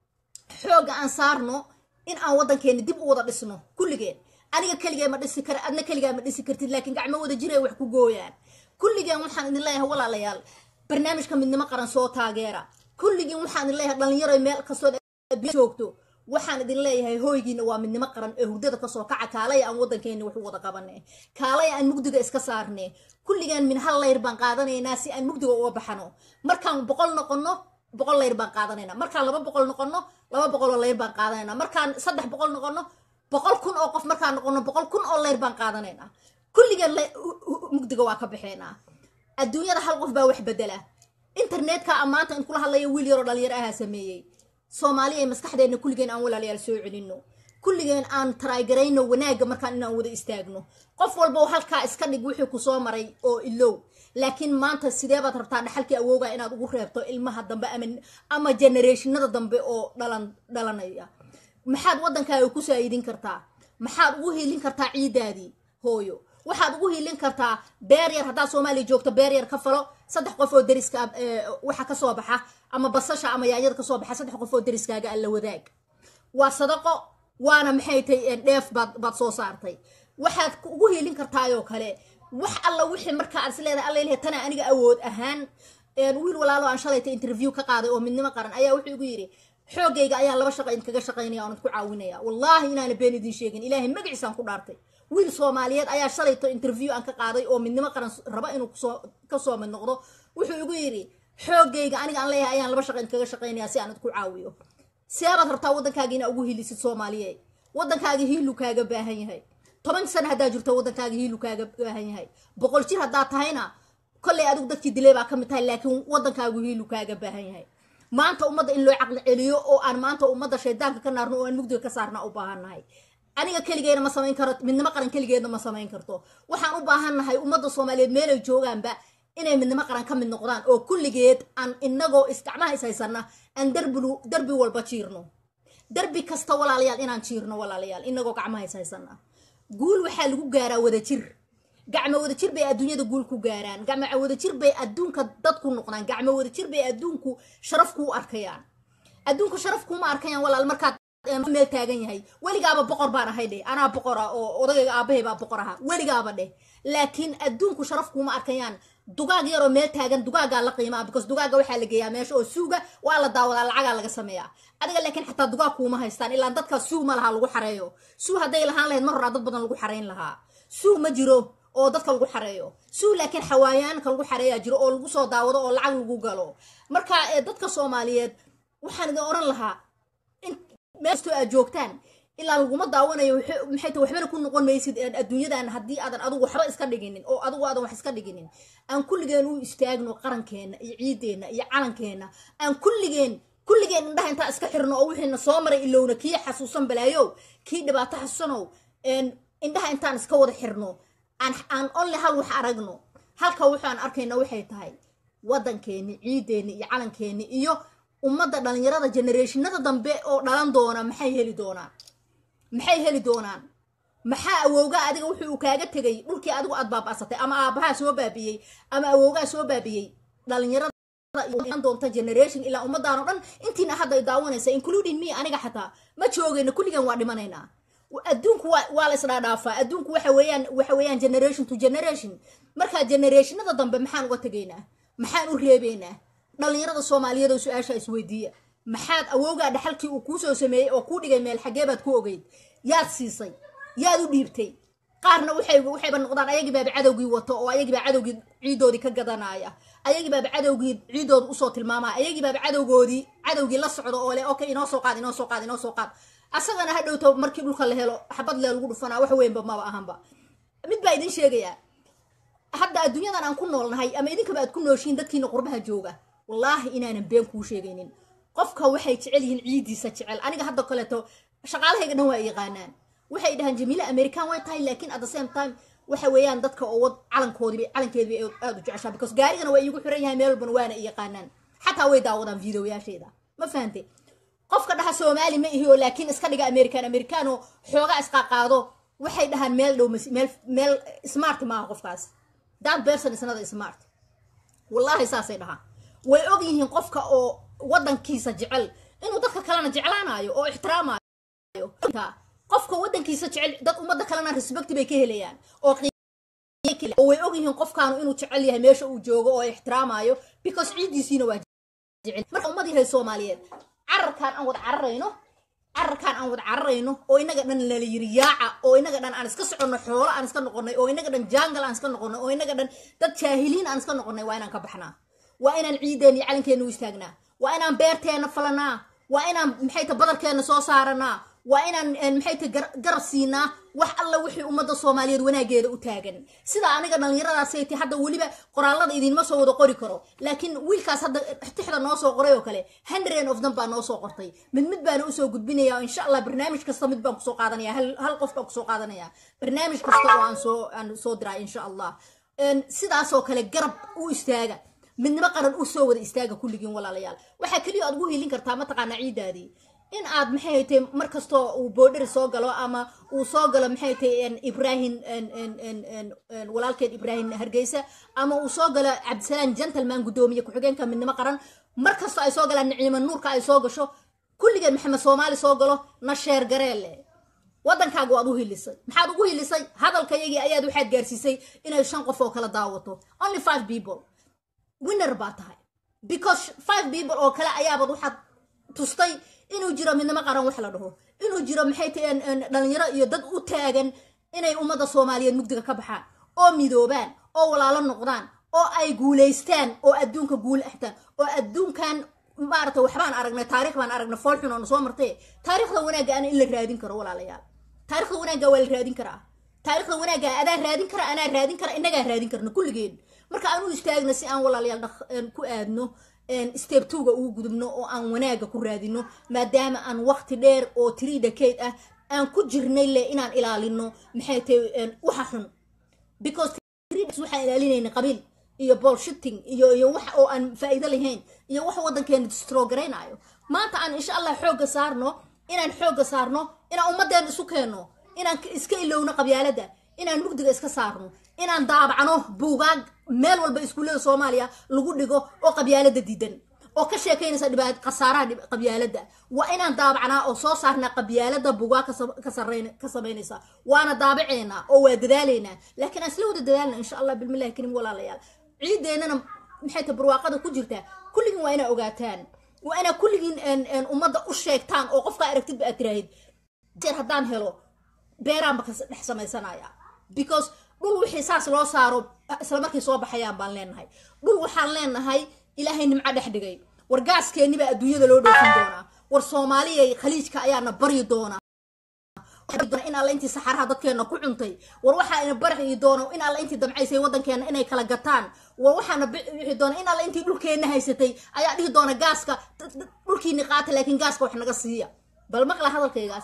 xoogga aan saarno in aan waddankeena dib u wada dhisno kulligeen aniga keligee ma dhisi kara adna keligaa ma dhisi kartid laakiin gacmo wada jiray wax ku gooyaan kulligeen waxaan idin leeyahay walaalayaal barnaamijka midnimo qaran soo taageera kulligeen waxaan idin leeyahay dhalinyaro meel kastoo adduunya joogto waxaan idin leeyahay hooygiina waa midnimo qaran ee hurdada kasoo kaca kaalaya aan waddankeena wax u wada qabane kaalaya aan mugdiga iska saarne kulligeen min hal layr baan qaadanaynaa si aan mugdiga uga baxano markaan boqol noqono boqol layr baan qaadanayna markaan laba boqol noqono laba boqol oo layr baan qaadanayna markaan saddex boqol noqono boqol kun oo qof markaan noqono boqol kun oo layr baan qaadanayna kulligeen la- hu- hu- mugdiga waa ka baxeynaa adduunyada hal qof baa wax bedela internetka amaanta in kula hadlaya wiil yaroo dhalinyaro ahaa sameeyey soomaaliya ee maskaxdeena kulligeen aan walaalayaal soo celino kulligeen aan taraagarayno wanaagga markaan inaan wada istaagno qof walba oo halkaa iska dhig wixii ku soo maray oo ilow laakiin maanta sidee baad rabtaa dhaxalkii awooga inaad ugu reebto ilmaha dambe ama ama generationada dambe oo dhalan dhalanaya maxaad waddankaaga ku saayidin kartaa maxaad ugu hiilin kartaa ciidaadii hooyo waxaad ugu hiilin kartaa beer yar haddaad soomaaliya joogto beer yar ka falo saddex qof oo deriska ah, ee, waxa kasoo baxa ama basasha ama yaanyada kasoo baxa saddex qof oo deriskaaga alla wadaag waa sadaqo waana maxay tahay dheef baad baad soo saartay waxaad ku- ugu hiilin kartaayoo kale wax alla wixii markaa aad is leedahay alla ilahay tana aniga awood ahaan een, wiil walaalo aan shalayta interview ka qaaday oo midnimo qaran ayaa wuxuu igu yidhi xoogayga ayaan laba shaqa idinkaga shaqaynaya oonad ku caawinaya wallaahi inaana been idin sheegin ilaahay magaciisaan ku dhaartay wiil soomaaliyeed ayaa shalayto interview aan ka qaaday oo midnimo qaran raba inuu kusoo kasoo mid noqdo wuxuu igu yidhi xoogayga aniga aan leeyahay ayaan laba shaqa idinkaga shaqaynaya si aanad ku caawiyo seebaad rabtaa waddankaaga inaa ugu hilisid soomaaliye waddankaaga hiilu kaaga baahan yahay toban sana haddaa jirto waddankaaga hiilu kaaga baahan yahay boqol jir haddaa tahayna kolley adigu dadkii dilay baa ka mid tahay laakiin waddankaagu hiilu kaaga baahan yahay maanta ummadda in loo caqli celiyo oo aan maanta ummadda shaydaanka ka naarno oo aan mugdiga ka saarna u baahannahay aniga keligeena ma samayn karo midnimo qaran keligeedna ma samayn karto waxaan u baahannahay ummadda soomaaliyeed meelay joogaanba inay midnimo qaran ka mid noqdaan oo kulligeed aan inagoo isgacmaha is haysana aan darbilu darbi walba jiirno darbi kasta walaalayaal inaan jiirno walaalayaal inagoo gacmaha is haysana guul waxaa lagu gaaraa wadajir gacmo wadajir bay adduunyada guul ku gaaraan gacmo wadajir bay adduunka dad ku noqdaan gacmo wadajir bay adduunku sharaf kuu arkayaan adduunku sharaf kuuma arkayaan walaal markaad meel taagan yahay weligaaba boqor baan ahay dheh anaa boqor ah oo odagayga aabahay baa boqor ahaa weligaaba dheh laakiin adduunku sharaf kuuma arkayaan dugaag yaroo meel taagan dugaagaa la qiimaa because dugaaga waxaa la geeyaa meesha oo suuga waa la daawadaa lacagaa laga sameeyaa adiga laakiin xataa dugaag kuuma haystaan ilaa dadka suu ma laha lagu xareeyo suu hadday lahaan lahayd mar horaa dad badan lagu xarayn lahaa suu ma jiro oo dadka lagu xareeyo suu laakiin xawaayaanka lagu xareeyaa jiro oo lagu soo daawado oo lacag lagu galo marka dadka soomaaliyeed waxaan idin oran lahaa meelkastoo aad joogtaan ilaa laguma daawanayo maxay ta waxbana ku noqon maysid adduunyadan haddii aadan adigu waxba iska dhiginin oo adigu aadan wax iska dhiginin aan kulligeen u istaagno qarankeena iyo ciideenna iyo calankeena aan kulligeen kulligeen indhaha intaa iska xirno oo wixiina soo maray ilowna kii xasuusan balaayow kii dhibaato xasuusanow indhaha intaan iska wada xirno aan aan onle hal wax aragno halka waxaan arkayna waxay tahay waddankeeni ciideeni iyo calankeeni iyo ummadda dhalinyarada generationada dambe oo dhalan doona maxay heli doonaan maxay heli doonaan maxaa awowgaa adiga wuxuu uu kaaga tegay dhulkii adigu aad baaba'satay ama aabahaa soo baabiyey ama awowgaa soo baabiyey dhalinyarada doonta generation ilaa ummadaan oo dhan intiina hadda daawanaysa including me aniga xataa ma joogayna kulligan waa dhimanaynaa adduunku waa la isdhaadhaafaa adduunku waxa weeyaan waxa weeyaan generation to generation markaa generationada dambe maxaan uga tegaynaa maxaan u reebaynaa dhalinyarada soomaaliyeed oo su-aasha isweydiiya maxaad awowgaa dhaxalkii uu kuusoo sameeyey oo kuu dhigay meel xaggee baad ku ogeyd yaad siisay yaad u dhiibtay qaarna waxay waxayba noqdaan ayagii baaba cadowgii wato oo ayagii baa cadowgii ciidoodii ka gadanaya ayagii baaba cadowgii ciidooda usoo tilmaamaya ayagii baaba cadowgoodii cadowgii la socdo oo le okay inoo soo qaad inoo soo qaad inoo soo qaad asagana ha dhowto markii dhulka la helo xabad lee lagu dhufanaa wax weynba maba ahanba mid baa idin sheegayaa hadda adduunyadan aan ku noolnahay ama idinkaba aad ku nooshiin dadkiina qurbaha jooga wallaahi inaanan been kuu sheegaynin qofka waxay jecel yihiin ciidiisa jecel aniga hadda kaleeto shaqaalahayga dhan waa yaqaanaan waxay dhahaan jamiile american way tahay laakiin at the same time waxa weeyaan dadka oo wad calankoodiiba calankeediba aada u jeceshaa because gaarigana waa iigu xiran yahay meel walbana waana i yaqaanaan xataa way daawadaan videoyaasheeda ma fahante qofka dhaha soomaali ma ihi oo laakiin iska dhiga american american oo xoogaa isqaaqaado waxay dhahaan meel dhow meel meel smart maaha qofkaas that person is not smart wallaahi saasay dhahaan way og yihiin qofka oo waddankiisa jecel inuu dadka kalena jeclaanayo oo ixtiraamayo qofka waddankiisa jecel dad ummadda kalena respect bay ka helayaan oo oo way og yihiin qofkaanu inuu jecel yahay meesha uu joogo oo ixtiraamayo because ciiddiisiina waa jecel marka ummad yahay soomaaliyeed cararkaan aan wada cararayno cararkaan aan wada cararayno oo inaga dhan lala yiri yaaca oo inaga dhan aan iska soconno xoolo aan iska noqonnay oo inaga dhan jaangal aan iska noqonnay oo inaga dhan dad jaahiliin aan iska noqonnay waa inaan ka baxnaa waa inaan ciideen iyo calankeena u istaagnaa waa inaan beerteena falanaa waa inaan maxay ta badarkeena soo saaranaa waa inaan maxay ta garab siinaa wax alla wixii ummadda soomaaliyeed wanaageeda u taagan sida aniga dhallinyaradaasay ti hadda weliba qoraalada idinma soo wada qori karo laakiin wiilkaas hadda tixda noo soo qoray oo kale hundred of them baa noo soo qortay mid mid baana usoo gudbinaya insha allah barnaamij kasta mid baan kusoo qaadanaya hal qof baan kusoo qaadanaya barnaamij kasta oo aan soo aan soo diraa insha allah sidaasoo kale garab u istaaga midnimo qaran u soo wada istaaga kulligiin walaalayaal waxaa keliya aad ugu hiilin kartaa mataqaanaa ciidaadii in aad maxay haytay mar kastoo uu boodheri soo galo ama uu soo galo maxay haytay ibrahim walaalkeed ibrahim hargeysa ama uu soo galo cabdisalaam gentleman guddoomiye ku-xigeenka midnimo qaran mar kastoo ay soo galaan niciimo nuurka ay soo gasho kulligeen maxamed soomaali soo galo na sheer gareelle waddankaaga waad u hilisay maxaad ugu hilisay hadalkayagii ayaad waxaad gaarsiisay inay shan qof oo kala daawato only five people winner baa tahay because five people oo kale ayaabad waxaad tustay inuu jiro midnimo qaran wax la dhaho inuu jiro maxay tahay dhalinyaro iyo dad u taagan inay ummadda soomaaliyeed mugdiga ka baxaan oo midoobaan oo walaalo noqdaan oo ay guulaystaan oo adduunka guul axtaan oo adduunkan maaragtay waxbaan aragnay taarikh baan aragnay fool xun oo na soo martay taarikhda wanaagga ana in la raadin karo walaalayaal taarikhda wanaagga waa la raadin karaa taarikhda wanaagga adaa raadin kara anaa raadin kara innagaa raadin karna kulligeen marka aan u istaagna si aan walaalayaal dhaq- een, ku aadno step twoga ugu gudubno oo aan wanaaga ku raadino maadaama aan waqti dheer oo three decade ah aan ku jirnay le inaan ilaalino maxay tahay een, waxa xun because three decades waxaan ilaalinayna qabiil iyo bullshitting iyo iyo wax oo aan faa'iido lahayn iyo wax waddankeena distrogaraynaayo maanta aan insha allah xoogga saarno inaan xoogga saarno inaan ummaddeena isu keenno inaan ka- iska ilowno qabyaalada inaan mugdiga iska saarno inaan daabacno buugaag meel walba iskuullada soomaaliya lagu dhigo oo qabyaalada diidan oo ka sheekaynaysa dhibaat khasaaraha dhib- qabyaalada waa inaan daabacnaa oo soo saarnaa qabyaalada bugaa ka sa- ka sarreyn- ka samaynaysa waana daabaceynaa oo waa dadaalaynaa laakiin aan isla wada dadaalna insha allah bilmillahi karim walaalayaal ciideennana maxay ta barwaaqada ku jirtaa kulligiin waa inaa ogaataan waa inaa kulligiin een- een ummadda u sheegtaan oo qofkaa aragtidba aad tiraahid jeer haddaan helo beeraanba ka dhex samaysanaya because dhul wixii saas loo saaro isla markay soo baxayaan baan leenahay dhul waxaan leenahay ilaahay nimco dhex dhigay war gaaskeeni baa adduunyada loo dhoofin doonaa war soomaaliyay khaliijka ayaana baryi doonaa in alla intii saxaraha dadkeena ku cuntay war waxaana baryi doono in alla intii damcaysay waddankeena inay kala gataan war waxaana bixi doona in alla intii dhulkeena haysatay ayaa dhihi doona gaaska dhulkiini qaata laakiin gaaska wax naga siiya bal maqla hadalkaygaas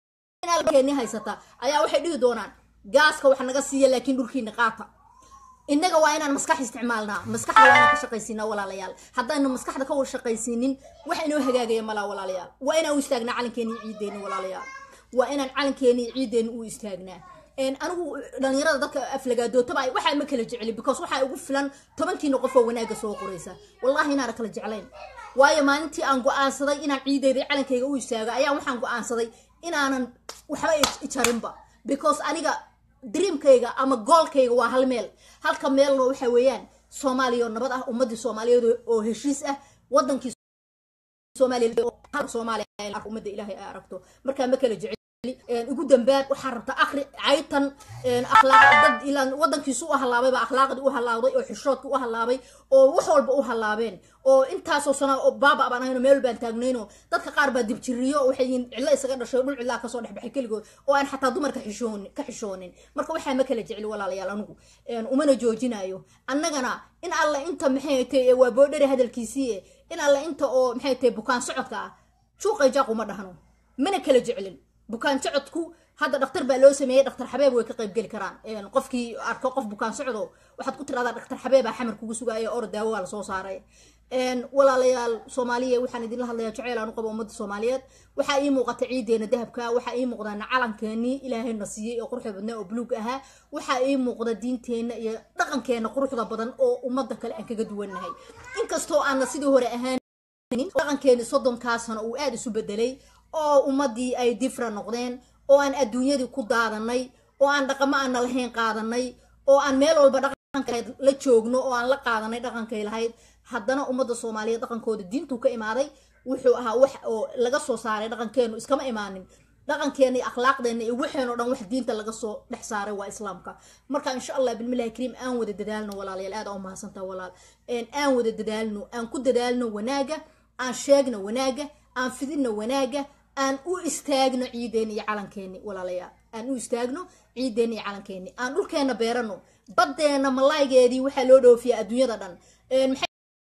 keeni haysata ayaa waxay dhihi doonaan gaaska wax naga siiya laakiin dhulkiina qaata innaga waa inaan maskax isticmaalnaa maskaxda waa inaan ka shaqaysiinaa walaalayaal haddaynu maskaxda ka wada shaqaysiinin wax inoo hagaagaya malaa walaalayaal waa inaan u istaagnaa calankeeni iyo ciideeni walaalayaal waa inaan calankeeni iyo ciideeni u istaagnaa een, anigu dhalinyarada dadka aflagaadootaba ay- waxaa ma kala jecli because waxaa ugu filan tobankiina qof oo wanaaga soo qoraysa wallahi inaana kala jeclayn waayo maalintii aan go-aansaday inaan ciideyda iyo calankayga u istaago ayaa waxaan go-aansaday inaanan waxba i- i jarinba because aniga dreamkayga ama goolkayga waa hal meel halka meelna waxa weeyaan soomaaliya oo nabad ah ummadii soomaaliyeed oo- oo heshiis ah wadankii soomaaliya oo hal soomaaliya ay arko ummadda ilaahay ay aragto markaa ma kala jecel een, ugu dambaad waxaa rabta akri caytan een, akhlaaq dad ilaan wadankiisu u halaabay baa akhlaaqdii u halaabay oo xishoodkii u halaabay oo wax walba u halaabeen oo intaasoo sana oo baaba baan ahayno meel baan taagnayno dadka qaar baa dibjiriyo oo waxay yihiin cidlo isaga dhashay oo dhul cidlaa kasoo dhexbaxay keligood oo aan xataa dumarka xishoonin ka xishoonin marka waxaa ma kala jecli walaalayaal anigu een, umana joojinayo annagana in alla inta maxay tahay waa boodhari hadalkiisii in alla inta oo maxay tahay bukaan socodka ah shuuqay jaaq uma dhahno mana kala jeclin bukaan socodku hadda dhakhtar baa loo sameeyey dhakhtar xabeeb way ka qayb geli karaan Een, qofkii arko qof bukaan socdo waxaad ku tiradaa dhakhtar xabeebaa xamar kugu sugaya or daawo waa lasoo saaray Een, walaalayaal soomaaliya waxaan idinla hadlayaa jaceyl aan u qabo ummadda soomaaliyeed waxaa ii muuqata ciideena dahabka waxaa ii muuqda calankeenii ilaahayna siiyey oo quruxda badnaa oo buluug ahaa waxaa ii muuqda diinteenna iyo dhaqankeena quruxda badan oo ummadda kale aan kaga duwannahay inkastoo aana sidii hore ahaan dhaqankeeni soddonkaa sano uu aada isu bedelay oo ummadii ay difra noqdeen oo aan adduunyadii ku daadanay oo aan dhaqamo aana lahayn qaadanay oo aan meel walba dhaqankeed la joogno oo aan la qaadanay dhaqankay lahayd haddana ummadda soomaaliyeed dhaqankooda diintuu ka imaaday wuxuu ahaa wax oo laga soo saaray dhaqankeenu iskama imaanin dhaqankeena iyo akhlaaqdeena iyo waxeenoo dhan wax diinta laga soo dhex saaray waa islaamka marka insha allah bilmillahi kariim aan wada dadaalno walaalayaal aad aa u mahadsantaha walaal Een, aan wada dadaalno aan ku dadaalno wanaaga aan sheegno wanaaga aan fidino wanaaga aan u istaagno ciideeni iyo calankeeni walaalayaal aan u istaagno ciideeni iyo calankeeni aan dhulkeena beerano baddeena malaaygeedii waxaa loo dhoofiyaa adduunyada dhan Een, maxay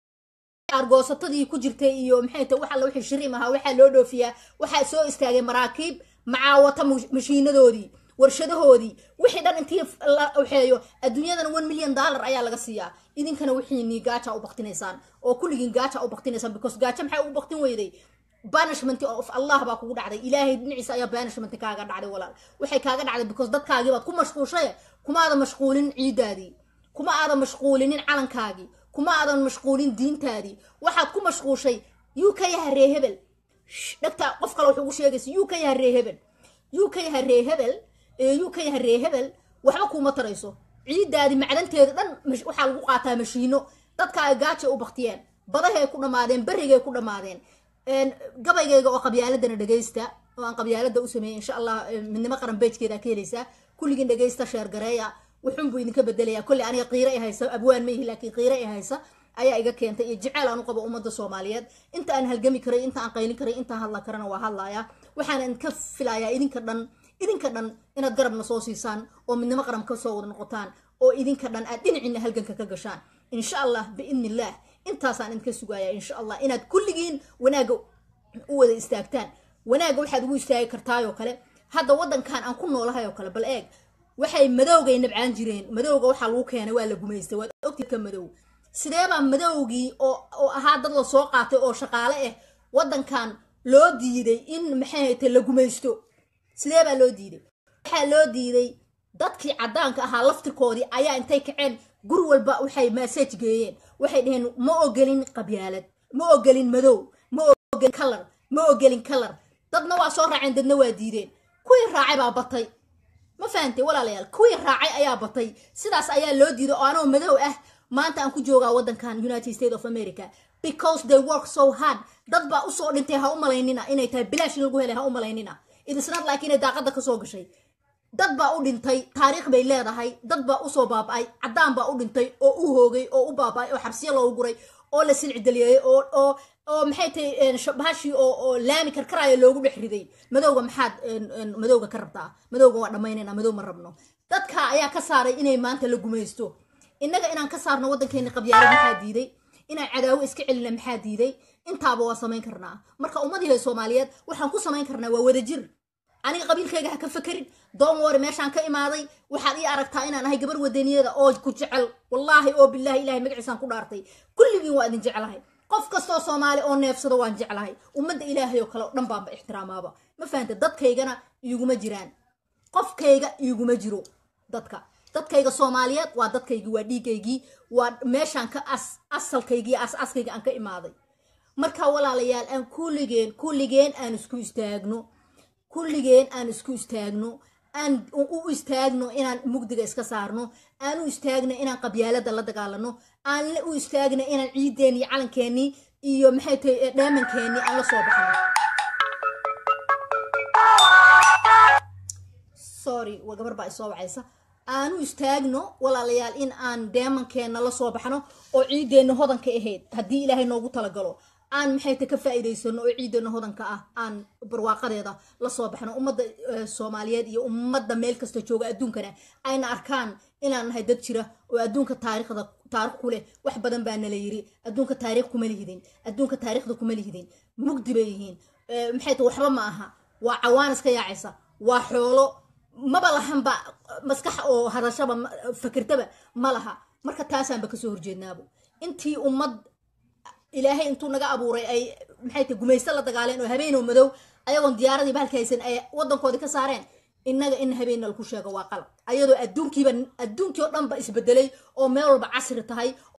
argoosatadii ku jirtay iyo maxay tahay wax alla wixii shiriim ahaa waxaa loo dhoofiyaa waxaa soo istaagay maraakiib macaawata mush- mashiinadoodii warshadahoodii wixii dhan intii la waxeeyo adduunyadana one million dollar ayaa laga siiyaa idinkana wixiinii gaaja u baktinaysaan oo kulligiin gaaja u baktinaysaan because gaaja maxay ugu baktin weyday banishment of allah baa kugu dhacday ilaahay dhinaciisa ayaa banishment kaaga dhacday walaal waxay kaaga dhacday because dadkaagii baad ku mashquulshay kuma aadan mashquulin ciidaadii kuma aadan mashquulinin calankaagii kuma aadan mashquulin diintaadii waxaad ku mashquushay yuu ka yaha ree hebel Shh, dhagta qof kale wuxuu ugu sheegaysa yuu ka yaha ree hebel yuu ka yaha ree hebel ee yuu ka yaha ree hebel waxba kuuma tarayso ciidaadii macdanteeda dhan mash- waxaa lagu qaataa mashiino dadka ay gaaja u baktiyeen badahay ku dhammaadeen berrigay ku dhammaadeen Een, gabaygayga oo qabyaaladana dhegaysta oo aan qabyaalada u sameeyey insha allah een, midnimo qaran beejkeeda ka helaysaa kulligiin dhegaysta sheer gareeya wuxuun buu idinka bedelayaa kolley aniga qiiro i haysa abwaan ma ihi laakiin qiiro i haysa ayaa iga keentay iyo jeceel aan u qabo ummadda soomaaliyeed inta aan halgami karay inta aan qaylin karay intaan hadla karana waa hadlayaa waxaana idinka filayaa idinka dhan idinka dhan inaad garabna soo siisaan oo midnimo qaran ka soo wada noqotaan oo idinka dhan aad dhinacina halganka ka gashaan insha allah biidni illaah intaasaan idinka sugayaa insha allah inaad kulligiin wanaagga u wada istaagtaan wanaagga waxaad ugu istaagi kartaayoo kale hadda waddankan aan ku noolahay oo kale bal eeg waxay madowgay nabcaan jireen madowga waxaa lagu keenay waa la gumaystay waad ogtid ka madow sideebaa madowgii oo oo ahaa dad la soo qaatay oo shaqaale ah waddankan loo diiday in maxay haytay la gumaysto sidee baa loo diiday waxaa loo diiday dadkii caddaanka ahaa laftirkoodii ayaa intay kaceen guri walba waxay massage geeyeen waxay dhaheen ma ogelin qabyaalad ma ogelin madow ma ogelin kalar ma ogelin kalar dadna waa soo raaceen dadna waa diideen kuwii raacay baa batay ma fahantay walaalayaal kuwii raacay ayaa batay sidaas ayaa loo diiday oo anoo madow ah maanta aan ku joogaa waddankan united states of america because they work so hard dad baa usoo dhintay ha u malaynina inay tahay bilaash in lagu helay ha u malaynina idisnaad laakiin inay daaqada kasoo gashay dad baa u dhintay taariikh bay leedahay dad baa usoo baaba'ay caddaan baa u dhintay oo u hoogay oo u baaba'ay oo xabsiyo loogu guray oo la silcidaliyey oo oo oo maxay tahay bahashii oo oo laami karkaraayo loogu dhex riday madowga maxaad madowga ka rabtaa madowga waa dhammaynayna madow ma rabno dadka ayaa ka saaray inay maanta la gumaysto innaga inaan ka saarno waddankeeni qabyaalo maxaa diiday inaan cadaawo iska celina maxaa diiday intaaba waa samayn karnaa marka ummadii soomaaliyeed waxaan ku samayn karnaa waa wadajir aniga qabiilkayga ha ka fakerin doon wari meeshaan ka imaaday waxaad ii aragtaa inaan ahay gabar wadaniyada oo ku jecel wallaahi oo bilaahi ilahay magaciisaan ku dhaartay kulligiin waa idin jeclahay qof kastoo soomaali oo neefsado waan jeclahay ummadda ilaahay oo kale oo dhan baanba ixtiraamaaba ma fahanta dadkaygana iiguma jiraan qofkayga iiguma jiro dadka dadkayga soomaaliyeed waa dadkaygii waa dhiigaygii waa meeshaan ka as asalkaygii as askayga aan ka imaaday marka walaalayaal aan kulligeen kulligeen aan isku istaagno kulligeen aan isku istaagno aan u istaagno inaan mugdiga iska saarno aan u istaagno inaan qabyaalada la dagaalano aan u istaagno inaan ciideeni iyo calankeenii iyo maxay tahay dheemankeenii aan la soo baxno sorry waa gabar baa isoo wacaysa aan u istaagno walaalayaal in aan deemankeena la soo baxno oo ciideenna hodanka ahayd haddii ilaahay noogu talagalo aan maxay ta ka faa'iidaysano oo ciidana hodanka ah aan barwaaqadeeda la soo baxno ummadda soomaaliyeed iyo ummadda meel kasta jooga adduunkana ayna arkaan inaan nahay dad jira oo adduunka taariikhda taarikh ku leh wax badan baa nala yiri adduunka taariikh kuma lihidin adduunka taariikhda kuma lihidin mugdi bay yihiin maxay ta waxba ma aha waa cawaan iska yaacaysa waa xoolo maba lahanba maskax oo hadashaba fakirtaba ma laha marka taasaanba kasoo horjeednaabo intii ummad ilaahay intuu naga abuuray ay maxay tahay gumaysto la dagaaleen oo habeen oo madow ayagoon diyaaradii bahalka haysan ay waddankoodii ka saareen innaga in habeenna lagu sheego waa qalab ayadoo adduunkiiba adduunkii oo dhanba isbedelay oo meel walba casri tahay